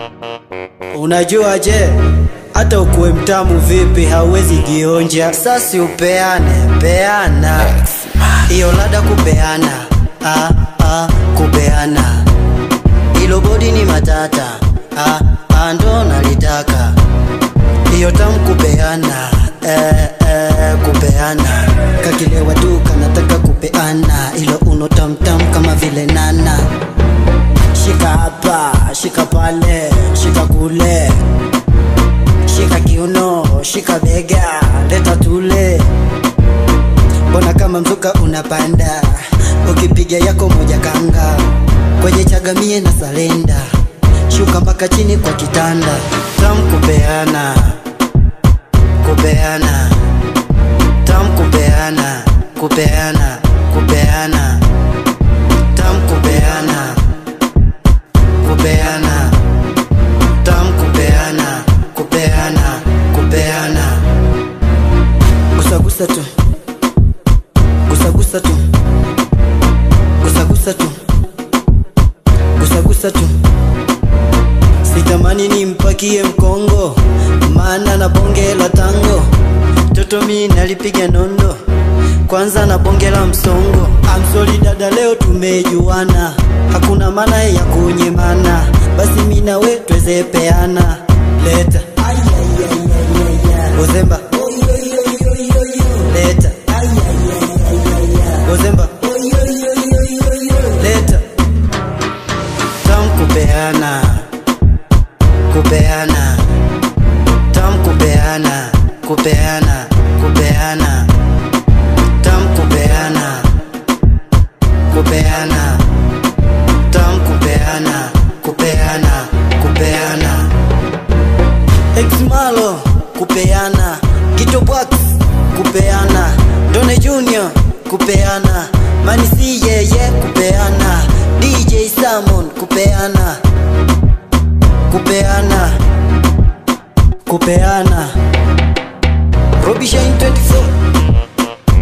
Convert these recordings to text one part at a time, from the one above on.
Unajua je, hata ukuwe mtamu vipi hauwezi jionja. Sasi upeane peana, hiyo lada kupeana, ah, ah, kupeana, ilo bodi ni matata, ah, ah, ndo nalitaka hiyo tamu kupeana, eh, eh, kupeana, kakilewa tu kanataka kupeana, ilo uno tamtam kama vile nana shika hapa, shika pale, shika kule, shika kiuno, shika bega, leta tule. Mbona kama mzuka unapanda, ukipiga yako moja kanga, kwenye chagamie na salenda, shuka mpaka chini kwa kitanda, tam kupeana, kupeana, tam kupeana, kupeana, kupeana, tam kupeana kupeana tam kupeana kupeana kupeana gusagusa tu gusagusa tu gusagusa tu gusagusa tu sitamani nimpakie mkongo maana na bonge la tango toto mi nalipiga nondo kwanza na bonge la msongo amsoli dada leo tumejuana hakuna maana ya kunyemana basi mi nawe twezepeana leta uzemba leta uzemba leta tam kupeana kupeana tam kupeana kupeana kupeana tam kupeana kupeana tam kupeana kupeana kupeana exmalo kupeana Gito Box kupeana Done Junior kupeana Manisi yeye kupeana DJ Salmon kupeana kupeana kupeana Robbie Shine 24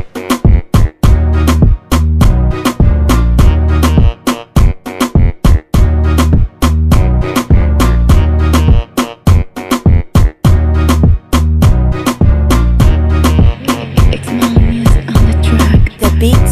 It's my music on the track. The Beats